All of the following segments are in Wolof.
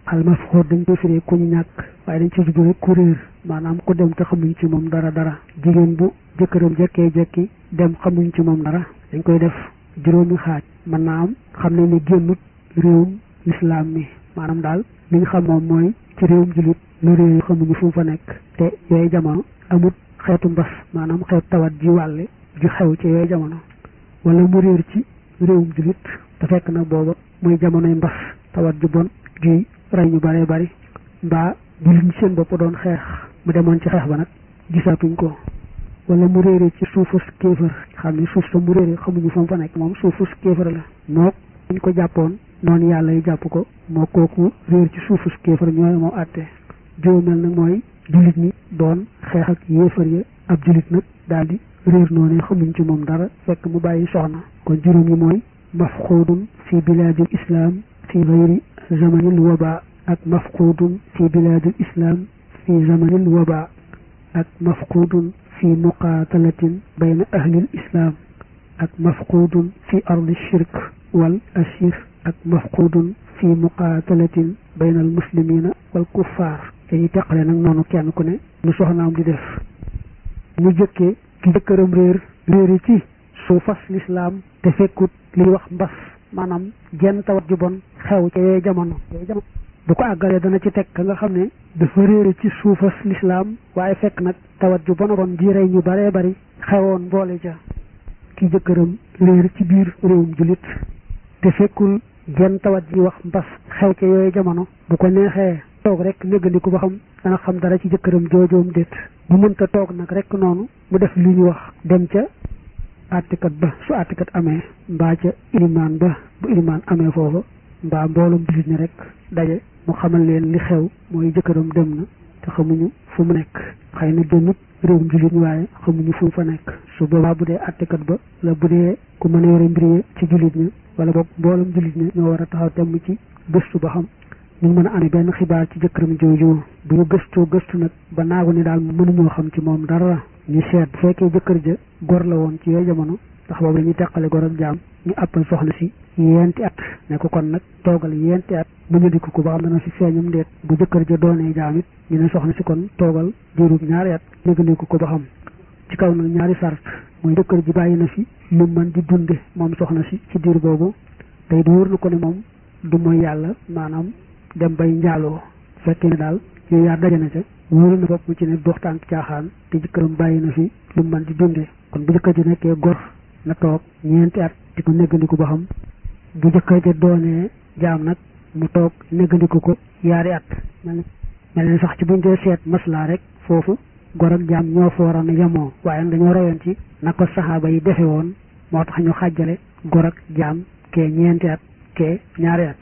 almafxóot dañ koy firee ku ñu ñàkk waaye dañ ci jublu rek ku réer maanaam ku dem te xamuñ ci moom dara dara jigéen bu jëkkëram jekkee jekki dem xamuñ ci moom dara dañ koy def juróomi xaaj mën naa am xam ne ni génnut réewum lislaam mi maanaam daal li ñu xam moom mooy ci réewum jullit lu réew xamuñu fu mu fa nekk te yooyu jamono amut xeetu mbas maanaam xeetu tawat ji wàlle ju xew ci yooyu jamono wala mu réer ci réewum jullit te fekk na booba muy jamonoy mbas tawat ju bon juy rey ñu bëree bëri mbaa jullit ñi seen bopp doon xeex mu demoon ci xeex ba nag gisaatuñ ko wala mu réere ci suufus kéefër xam ne suuf sa mu réere xamuñu fa mu fa nekk moom suufus kéefër la moo ñu ko jàppoon noonu yàlla yi jàpp ko moo kooku réer ci suufus kéefër ñooy moo àtte juróomeel nag mooy jullit ñi doon xeex ak yéefar ya ab jullit nag daal di réer noonu xamuñ ci moom dara fekk mu bàyyi soxna kon juróom yi mooy mafquudun fi bilaadil islam fi gayri zamanil waba ak mafquudun fi bilaadil islam fi zamanil waba ak mafquudun fi muqaatalatin bayna ahlil islam ak mafquudun fi ardi shirk wal asir ak mafquudun fi muqaatalatin bayna al muslimina wal kuffaar dañuy teqale nag noonu kenn ku ne lu soxnaam di def ñu jëkkee ki jëkkëram réer réeri ci suufas lislaam te fekkut liy wax mbas maanaam jenn tawat ju bon xew ca yooyu jamono yooyu jamono bu ko àggalee dana ci teg ka nga xam ne dafa réere ci suufas lislaam waaye fekk nag tawat ju bon a bon ji rey ñu baree bari xewoon boole ja ki jëkkëram réer ci biir réewum jullit te fekkul jenn tawat ji wax mbas xew ca yooyu jamono bu ko neexee toog rek néggandiku ba xam dana xam dara ci jëkkëram joojoom déet bu mënta toog nag rek noonu mu def li ñu wax dem ca àttikat ba su àttikat amee mbaa ca ilimaan ba bu ilimaan amee foofa mbaa mboolum jullit ñi rek daje mu xamal leen li xew mooy jëkkëram dem na te xamuñu fu mu nekk xëy na demut réewum jullit ñi waaye xamuñu fu mu fa nekk su boobaa bu dee àttikat ba la bu dee ku mën a yore mbir yi ci jullit ñi wala boog mboolum jullit ñi ñoo war a taxaw temm ci gëstu ba xam ñu mën a amee benn xibaar ci jëkkëram jooju bu ñu gëstoo gëstu nag ba naagu ni daal mënuñoo xam ci moom dara ñu seet bu fekkee jëkkër ja gor la woon ci yooyu jamono ndax boobu dañuy teqale gor ak jaam ñu àppal soxna si yenti at ne ko kon nag toogal yenti at mu ñu dikk ko ba xam dana fi feeñum ndeet bu jëkkër ja doonee jaam it ñu ne soxna si kon toogal diirub ñaari at négandiku ko ba xam ci kaw nag ñaari sart mooy jëkkër ji bàyyi na fi lu mën di dunde moom soxna si ci diir boobu tey du wóor na ko ne moom du mooy yàlla maanaam dem bay njaaloo fekkee ne daal yooyu yaar daje na ca wóoru na bopp ci ne dox tànk caaxaan te jëkkëram bàyyi na fi lu mën di dunde kon bu jëkkër ji nekkee gor na toog ñeenti at di ko neggandiku ba xam bu jëkkër ji doonee jaam nag mu toog neggandiku ko yaari at mel ne sax ci buñ dee seet maslaa rek foofu gor ak jaam ñoo fa waroon a yemoo waaye dañoo rayoon ci na ko saxaaba yi defe woon moo tax ñu xàjjale gor ak jaam kee ñeenti at kee ñaari at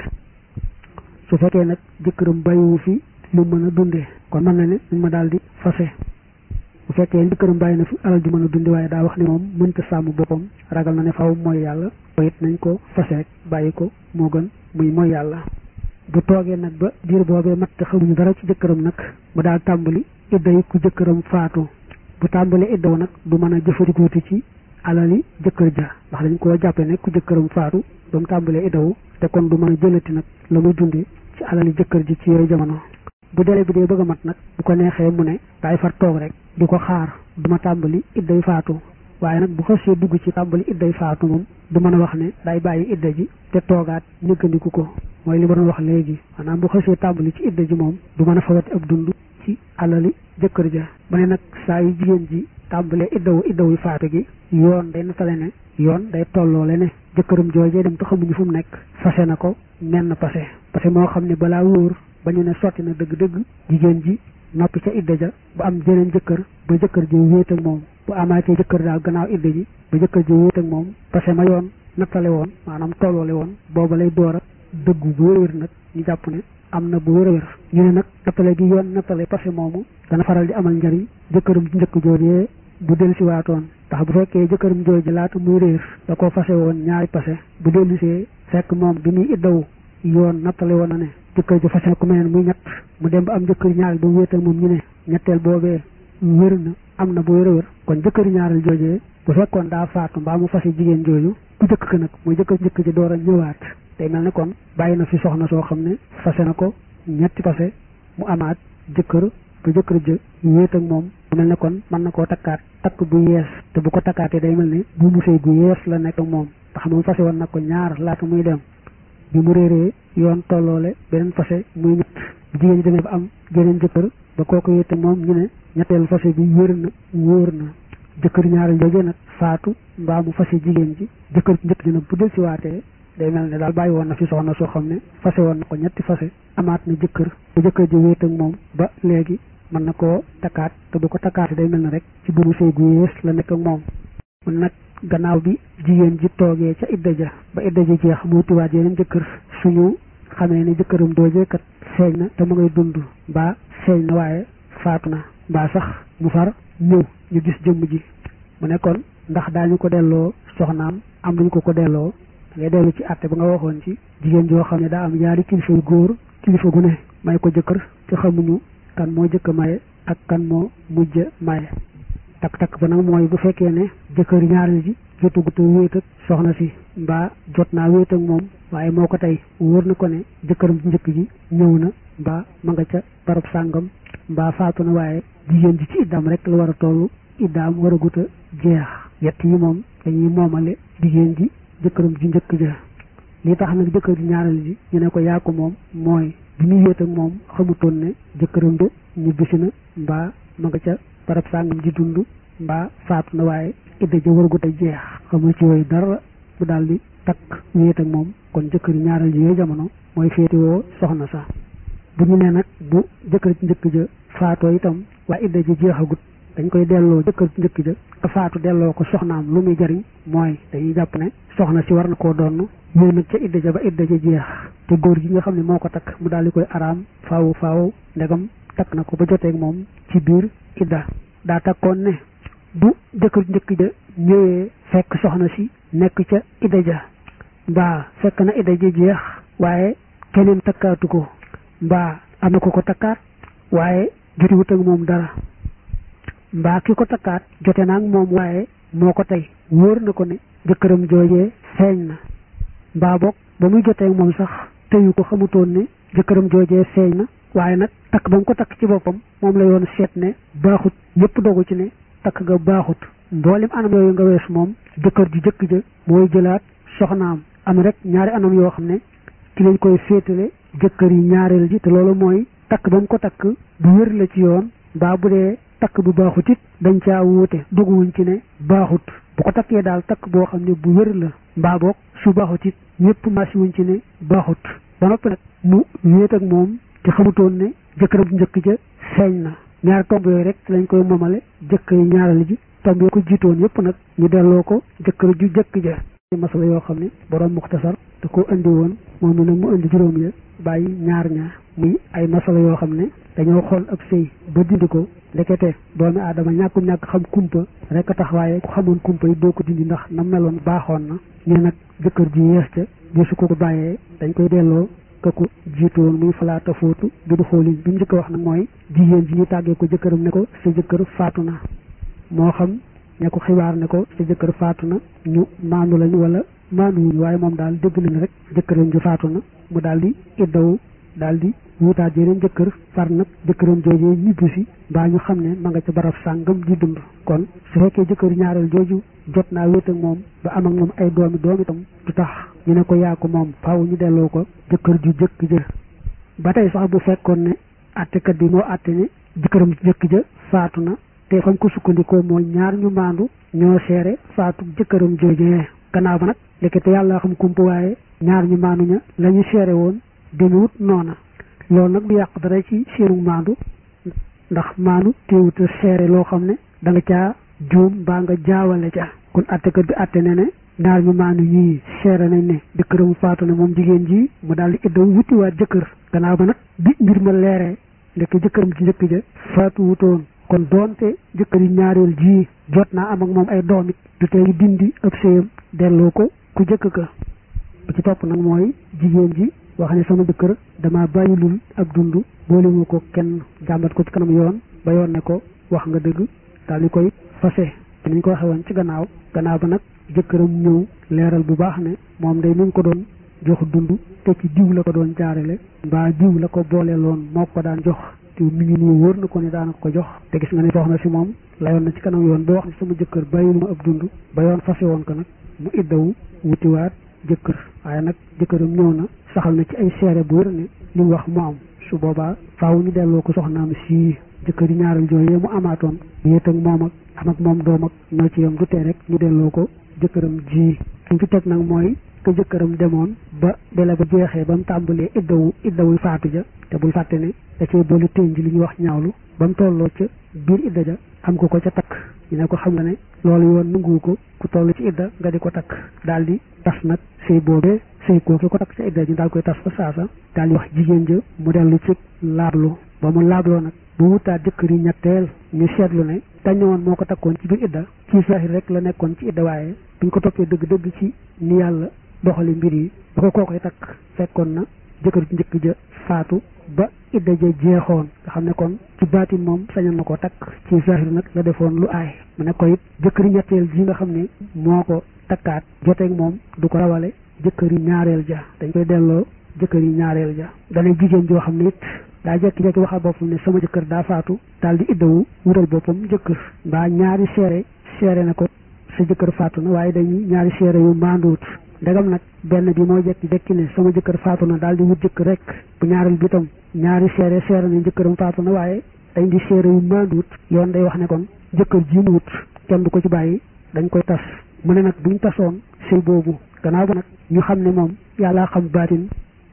su fekkee nag jëkkëram bàyyiwu fi lu mën a dundee kon mën na ne nañ ma daal di fase bu fekkee jëkkëram bàyyi na fi alal ju mën a dunde waaye daa wax ne moom mënta sàmm boppam ragal na ne faw mooy yàlla it nañ ko fase rek bàyyi ko moo gën muy mooy yàlla bu toogee nag ba diir boobee mat te xamuñu dara ci jëkkëram nag mu daal tàmbali idda yi ku jëkkëram faatu bu tàmbali iddaw nag du mën a jëfandikooti ci alali jëkkër ja ndax dañ koo jàppe ne ku jëkkëram faatu ba mu tàmbalee iddawu te kon du mën a jëlati nag la muy dunde ci alali jëkkër ji ci yooyu jamono bu dele bi dee bëgg a mat nag bu ko neexee mu ne daay far toog rek di ko xaar du ma tàmbali idday faatu waaye nag bu xasee dugg ci tàmbali idday faatu moom du mën a wax ne day bàyyi idda ji te toogaat ñëggandiku ko mooy li ma doon wax léegi maanaam bu xasee tàmbali ci idda ji moom du mën a fawati ab dund ci alali jëkkër ja mu ne nag saa yu jigéen ji tàmbalee iddawu iddawu faatu gi yoon day natale ne yoon day tolloole ne jëkkëram joojee dem te xamuñu fu mu nekk fase na ko menn pase parce que moo xam ne balaa wóor ba ñu ne sotti na dëgg-dëgg jigéen ji noppi ca idda ja bu am jeneen jëkkër ba jëkkër ji wéet ak moom bu amaatee jëkkër daal gannaaw idda ji ba jëkkër ji wéet ak moom parce que ma yoon nattale woon maanaam tolloole woon booba lay door a dëggu bu wér nag ñu jàpp ne am na bu wér a wér ñu ne nag nattale gi yoon nattale parce que moomu dana faral di amal njariñ jëkkëram ji njëkk joojee bu dellu si waatoon ndax bu fekkee jëkkëram jooju laata muy réer da ko fase woon ñaari pase bu dellusee fekk moom bi muy iddawu yoon nattale woon na ne jëkkër ji fase ku meneen muy ñett mu dem ba am jëkkër ñaareel ba mu wéetal moom ñu ne ñetteel boobee wér na am na bu wér a wér kon jëkkër ñaareel joojee bu fekkoon daa faatu mbaa mu fase jigéen jooju ku jëkk ka nag muy jëkkër jëkk ji door a ñëwaat day mel ne kon bàyyi na fi soxna soo xam ne fase na ko ñetti fase mu amaat jëkkër ba jëkkër ja wéet ak moom bu mel ne kon mën na koo takkaat takk bu yees te bu ko takkaatee day mel ne bu mu sëy gu yees la nekk ak moom ndax moom fase woon na ko ñaar laata muy dem bi mu réeree yoon tolloole beneen fase muy ñett bu jigéen ñi demee ba am geneen jëkkër ba kooku wéet ak moom ñu ne ñetteelu fase bi wér na wóor na jëkkër ñaareel jooje nag faatu mbaa mu fase jigéen ji jëkkër njëkk ji nag bu del si waatee day mel ne daal bàyyi woon na fi soxna soo xam ne fase woon na ko ñetti fase amaat na jëkkër bu jëkkër ji wéet ak moom ba léegi mën na koo takkaat te bu ko takkaat day mel ne rek ci bu mu sëy gu yées la nekk ak moom mun nag gannaaw bi jigéen ji toogee ca idda ja ba idda ja jeex mu wutiwaat yeneen jëkkër suñu xamee ne jëkkëram doojee kat feeñ na te mu ngay dund mbaa feeñ na waaye faatu na mbaa sax mu far ñëw ñu gis jëmm ji mu nekkoon ndax daañu ko delloo soxnaam am nañu ko ko delloo ngay dellu ci àtte ba nga waxoon ci jigéen joo xam ne daa am ñaari kilifa yu góor kilifa gu ne may ko jëkkër te xamuñu kan moo jëkk maye ak kan moo mujj maye takk-takk ba nag mooy bu fekkee ne jëkkër ñaareel ji jotugut a wéet ak soxna si mbaa jot naa wéet ak moom waaye moo ko tey wóor na ko ne jëkkëram ci njëkk ji ñëw na mbaa ma nga ca barab sàngam mbaa faatu na waaye jigéen ji ci iddaam rek la war a toll iddaam war a gut a jeex yett yi moom dañuy moomale jigéen ji jëkkëram ji njëkk ja li tax nag jëkkër ji ñaareel ji ñu ne ko yaa ko moom mooy bi muy wéet ak moom xamutoon ne jëkkëram de ñibbisi na mbaa ma nga ca barab sàngam ji dund mbaa faatu na waaye idda ja war a gut a jeex xamul ci yooyu dara mu daal di takk wéet ak moom kon jëkkër ji ñaareel ji yooyu jamono mooy féetewoo soxna sax bu ñu ne nag bu jëkkër ci njëkk ja faatoo itam waaye idda ji jeexagut dañ koy delloo jëkkër ci njëkk ja ka faatu delloo ko soxnaam lu muy jariñ mooy dañuy jàpp ne soxna si war na koo doon ñëw nag ca idda ja ba idda ja jeex te góor gi nga xam ne moo ko takk mu daal di koy araam faaw faaw ndegam takk na ko ba joteeg moom ci biir idda daa takkoon ne bu jëkkër ci njëkk ja ñëwee fekk soxna si nekk ca idda ja mbaa fekk na idda ja jeex waaye keneen takkaatu ko mbaa am na ko ko takkaat waaye jotiwut ak moom dara mbaa ki ko takkaat jote naa ak moom waaye moo ko tey wóor na ko ne jëkkëram joojee feeñ na mbaa boog ba muy jotee moom sax teyu ko xamutoon ne jëkkëram joojee feeñ na waaye nag takk ba mu ko takk ci boppam moom la yoon seet ne baaxut ñëpp dogu ci ne takk ga baaxut mboolem anam yooyu nga wees moom jëkkër ji jëkk ja mooy jëlaat soxnaam am rek ñaari anam yoo xam ne ci lañ koy féetale jëkkër yi ñaareel ji te loolu mooy takk ba mu ko takk bu wér la ci yoon mbaa bu dee takk bu baaxut it dañ caa wuute doguwuñ ci ne baaxut bu ko takkee daal takk boo xam ne bu wér la mbaa boog su baaxut it ñëpp masi wuñ ci ne baaxut ba noppi nag mu wéet ak moom te xamutoon ne jëkkëram njëkk ja feeñ na ñaari tomb yooyu rek lañ koy momale jëkkër yi ñaareel ji tomb yoo ko jiitoon yëpp nag ñu delloo ko jëkkër ju jëkk ja masala yoo xam ne borom muxtasar da ko indi woon moom mi nag mu indi juróom ya bàyyi ñaar ñaar muy ay masala yoo xam ne dañoo xool ab sëy ba dindi ko ndekete doomi aadama ñàkku ñàkk xam kumpa rek a tax waaye ku xamoon kumpa yi doo ko dindi ndax na meloon baaxoon na ñu nag jëkkër ji yees ca gisu ko ko bàyyee dañ koy delloo ka ko jiitu woon muy falaata fóotu bi du xoolin bi mu njëkk wax nag mooy jigéen ji ñu tàggee ko jëkkëram ne ko sa jëkkër faatu na moo xam ña ko xibaar ne ko sa jëkkër faatu na ñu maandu lañu wala maanduwuñu waaye moom daal dégg nañ rek jëkkëram ji faatu na mu daal di iddawu daal di wutaat yeneen jëkkër far nag jëkkëram joojee ñibbi si mbaa ñu xam ne ma nga ca barab sàngam di dund kon su fekkee jëkkër ñaareel jooju jot naa wéet ak moom ba am ak moom ay doomi doom itam du tax ñu ne ko yaa ko moom faaw ñu delloo ko jëkkër ju jëkk ja ba tey sax bu fekkoon ne attekat bi moo atte ne jëkkëram jëkk ja faatu na te fañ ko sukkandikoo mooy ñaar ñu maandu ñoo seere faatu jëkkëram joojee gannaaw ba nag lékkete yàlla xam kumpa waaye ñaar ñu maandu ña la ñu seere woon demewut noona loolu nag du yàq dara ci seenu maandu ndax maandu teewut a seere loo xam ne da nga caa juum mbaa nga jaawale ca kon attekat bi atte ne ne ñaar ñu maandu ñii seere nañ ne jëkkëram faatu na moom jigéen ji mu daal di iddaw wutiwaat jëkkër gannaaw ba nag bi mbir ma leeree ndekk jëkkëram ci njëkk ja faatu wutoon kon doonte jëkkër yi ñaareel ji jot naa am ak moom ay doom it du tee dindi ab séyam delloo ko ku jëkk ka ba ci topp nag mooy jigéen ji wax ne sama jëkkër dama bàyyilul ak dund boolewuma ko kenn jàmbat ko ci kanam yoon ba yoon ne ko wax nga dëgg daal di koy fase te niñ ko waxee woon ci gannaaw gannaaw ba nag jëkkëram ñëw leeral bu baax ne moom day ni ko doon jox dund te ci diw la ko doon jaarale mbaa diw la ko boole loon moo ko daan jox te mi ngi nii wóor na ko ne daana ko jox te gis nga ne soxna si moom layoon na ci kanam yoon ba wax ne sama jëkkër bàyyilu ma ab dund ba yoon fase woon ko nag mu iddawu wutiwaat jëkkër waaye nag jëkkëram ñëw na saxal na ci ay seere bu wér ne li mu wax mu am su boobaa faaw ñu delloo ko soxnaam si jëkkër yi ñaaral jooyee mu amaatoon yéet ak moom ak am ak moom doom ak noo ci yam du tee rek ñu delloo ko jëkkëram ji liñ ci teg nag mooy que jëkkëram demoon ba dele ba jeexee ba mu tàmbalee iddawu iddawu faatu ja te bul fàtte ne da cee boolu ténj li ñuy wax ñaawlu ba mu tolloo ca biir idda ja am ko ko ca takk ñu ne ko xam nga ne loolu yoon nanguwu ko ku toll ci idda nga di ko takk daal di tas nag sëy boobee sëy kooki ko takk ca idda ji daal koy tas fa saasa daal di wax jigéen ja mu dellu ci laablu ba mu laabloo nag bu wutaat jëkkër yi ñetteel ñu seetlu ne dañ ne woon moo ko takkoon ci biir idda ci saaxir rek la nekkoon ci idda waaye buñ ko toppee dëgg-dëgg ci ni yàlla doxali mbir yi ba ko kookoy takk fekkoon na jëkkër ji njëkk ja faatu ba idda ja jeexoon nga xam ne kon ci baatin moom sañoon na ko takk ci zahir nag la defoon lu aay mu ne ko it jëkkëri ñetteel ji nga xam ne moo ko takkaat joteeg moom du ko rawale jëkkëri ñaareel ja dañ koy delloo jëkkëri ñaareel ja dana jigéen joo xam ne it daa jekki-jekki waxal boppam ne sama jëkkër daa faatu daal di iddawu wutal boppam jëkkër mbaa ñaari seere seere na ko sa jëkkër faatu na waaye dañuy ñaari seere yu maanduwut ndegam nag benn bi moo jekki jekki ne sama jëkkër faatu na daal di wut jëkkër rek bu ñaareel bi tam ñaari seere seere ne jëkkëram faatu na waaye dañ di seere yu maanduwut yoon day wax ne kon jëkkër ji mu wut kenn du ko ci bàyyi dañ koy tas mu ne nag buñ tasoon sëy boobu gannaaw ba nag ñu xam ne moom yàllaa xam baatin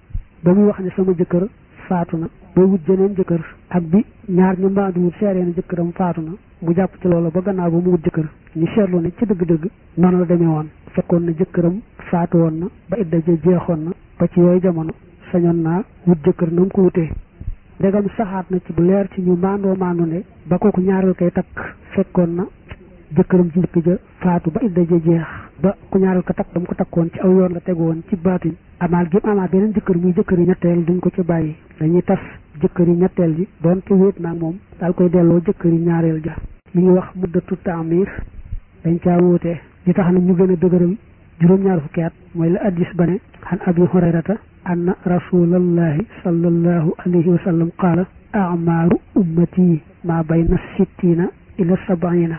ba muy wax ne sama jëkkër faatu na boo wut jeneen jëkkër ak bi ñaar ñu maanduwut seere ne jëkkëram faatu na mu jàpp ci loolu ba gannaaw ba mu wut jëkkër ñu seetlu ne ci dëgg-dëgg noonu la demee woon fekkoon na jëkkëram faatu woon na ba idda ja jeexoon na ba ci yooyu jamono sañoon naa wut jëkkër na mu ko wutee ndegam saxaat na ci bu leer ci ñu maandoo maandu ne ba kooku ñaareel koy takk fekkoon na jëkkëram ci njëkk ja faatu ba idda ja jeex ba ku ñaareel ko takk dam ko takkoon ci aw yoon la tegu woon ci baatin amaat gi amaat beneen jëkkër muy jëkkër yi ñetteel duñ ko ci bàyyi dañuy tas jëkkër yi ñetteel ji doonte wéet naag moom daal koy delloo jëkkër yi ñaareel ja li ñuy wax muddatu taamir dañ caa wóote li tax na ñu gën a dëgëral juróom-ñaar fukki at mooy la addis ba ne xan abi hurayrata anna rasulallahi sallallahu alayhi wa sallam qaala amaaru ummati maa bayna sittina ila sabaina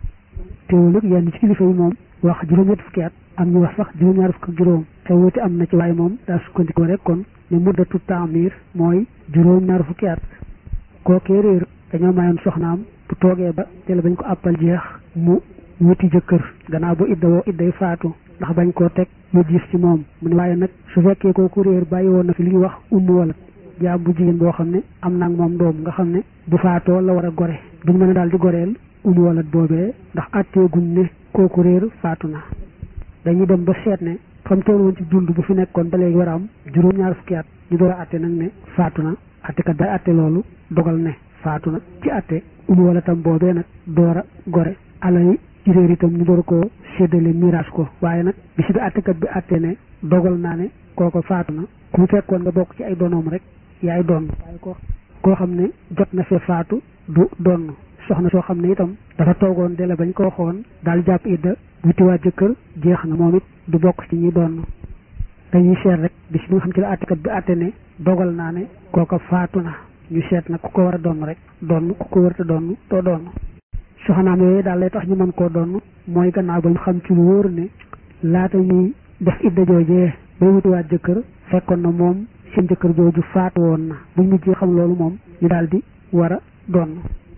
teewul nag yenn ci kilifa yi moom wax juróom-ñett fukki at am ñu wax sax juróom-ñaar fukk ak juróom te wuute am na ci waaye moom daa sukkandikoo rek kon ne muddatu taamir mooy juróom-ñaar fukki at kookee réer dañoo mayoon soxnaam bu toogee ba te la bañ ko àppal jeex mu wuti jëkkër gannaaw ba idda woo idday faatu ndax bañ koo teg lu diis ci moom mu ne waaye nag su fekkee kooku réer bàyyi woon na fi li ñuy wax ummu wala jaam bu jigéen boo xam ne am nag moom doom nga xam ne bu faatoo la war a gore duñ mën a daal di goreel ummu wala boobee ndax àtteeguñ ne kooku réer faatu na dañuy dem ba seet ne fam toll woon ci dund bu fi nekkoon ba léegi war a am juróom-ñaar fukki at ñu door a àtte nag ne faatu na àttekat day àtte loolu dogal ne faatu na ci àtte ummu wala tam boobee nag door a gore alal ci réer itam ñu door koo séddale miraas ko waaye nag bi si bi àttekat bi àtte ne dogal naa ne kooko faatu na ku fekkoon nga bokk ci ay donoom rek yaay doon waaye ko koo xam ne jot na fee faatu du doon soxna soo xam ne itam dafa toogoon dele bañ ko waxoon daal jàpp idda wutiwaat jëkkër jeex na moom it du bokk ci ñi doon dañuy seet rek bi si bi nga xam ci la àttekat bi àtte ne dogal naa ne kooko faatu na ñu seet nag ku ko war a doon rek doon ku ko wërta doon doo doon soxnaam yooyu daal lay tax ñu mën koo doon mooy gannaaw ba ñu xam ci lu wóor ne laata ñuy def idda joojee bay wutiwaat jëkkër fekkoon na moom seen jëkkër jooju faatu woon na buñ mujjee xam loolu moom ñu daal di war a doon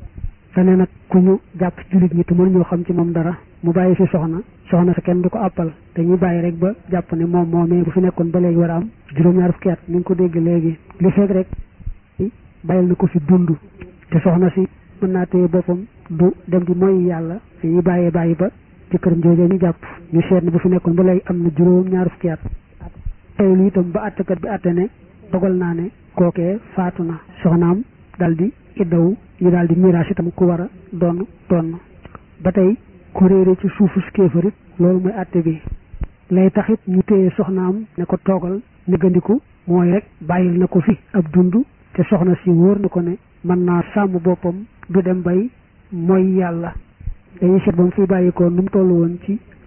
dane nag ku ñu jàpp ci jullit ñi te mënuñoo xam ci moom dara mu bàyyi fi soxna soxna sa kenn du ko àppal dañuy bàyyi rek ba jàpp ne moom moomee bu fi nekkoon ba léegi war a am juróom-ñaar fukki at ni nga ko dégg léegi li fekk rek bàyyil na ko fi dund te soxna si mën naa téye boppam du dem di mooy yàlla dañuy bàyyee bàyyi ba jëkkëram joojee ñu jàpp ñu seet ne bu fi nekkoon ba léegi am na juróom-ñaar fukki at tey lu itam ba àttekat bi àtte ne dogal naa ne kookee faatu na soxnaam dal di iddawu ñu daal di miraas itam ku war a doon doon ba tey ku réere ci suufu kéefarit loolu mooy àtte bi lay taxit ñu téye soxnaam ne ko toogal néggandiku mooy rek bàyyil na ko fi ab dund te soxna si wóor na ko ne mën naa sàmm boppam du dem bay mooy yàlla dañuy seet ba mu fi bàyyi ko nu mu toll woon ci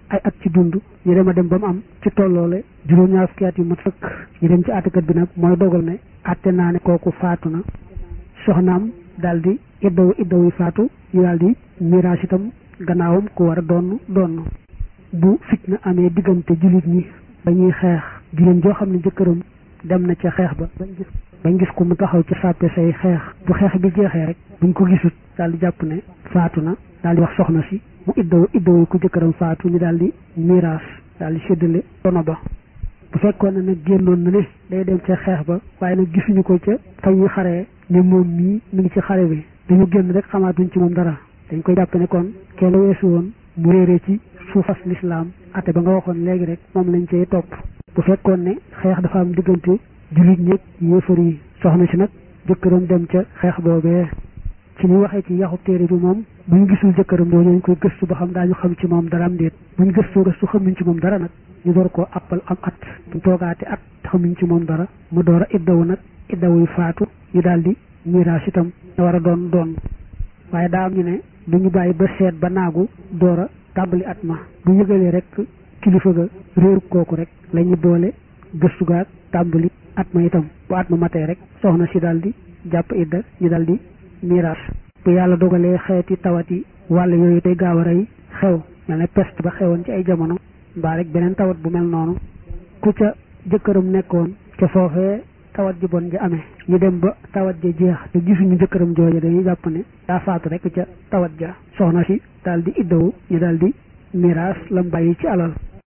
ay at ci dund ñu dem a dem ba mu am ci tolloole juróom-ñaar fukki at yu mat fëkk ñu dem ci àttekat bi nag mooy dogal ne àtte naa ne kooku faatu na soxnaam daal di iddawu iddawu yi faatu ñu daal di miraas itam gannaawam ku war a doon doon bu fitna amee diggante jullit ñi ba ñuy xeex jigéen joo xam ne jëkkëram dem na ca xeex ba bañ gis bañ gis ko mu taxaw ci sàppe say xeex bu xeex bi jeexee rek buñ ko gisut daal di jàpp ne faatu na daal di wax soxna si mu iddawu iddawu yi ku jëkkëram faatu ñu daal di miraas daal di séddale dono ba bu fekkoon ne nag génnoon na ne day dem ca xeex ba waaye nag gisuñu ko ca fa ñuy xaree ne moom mii mi ngi ci xare bi dañu génn rek xamaatuñ ci moom dara dañ koy jàpp ne kon kee la weesu woon mu réeree ci suufas lislaam ate ba nga waxoon léegi rek moom lañ cay topp bu fekkoon ne xeex dafa am diggante jullit ñëpp yéefar yi soxna si nag jëkkëram dem ca xeex boobee ci ñu waxee ci yaxu téere bi moom buñ gisul jëkkëram doo ñu koy gëstu ba xam daañu xam ci moom dara am déet buñ gëstoo gëstu xamuñ ci moom dara nag ñu door koo appal am at buñ toogaate at xamuñ ci moom dara mu door a iddawu nag iddawu yu faatu ñu daal di miraas itam da war a doon doon waaye daa am ñu ne duñu bàyyi ba seet ba naagu door a tàmbali at ma bu yëgalee rek kilifa ga réeru kooku rek la ñu boole gëstu gaag tàmbali at ma itam bu at ma matee rek soxna si daal di jàpp idda ñu daal di miraas bu yàlla dogalee xeeti tawat yi wàll yooyu tey gaaw a rey xew mel ne peste ba xewoon ci ay jamono mbaa rek beneen tawat bu mel noonu ku ca jëkkëram nekkoon ca foofee tawat ji bon ji amee ñu dem ba tawat ja jeex te gisuñu jëkkëram jooja dañuy jàpp ne daa faatu rek ca tawat ja soxna si daal di iddawu ñu daal di miraas lam bàyyi ci alal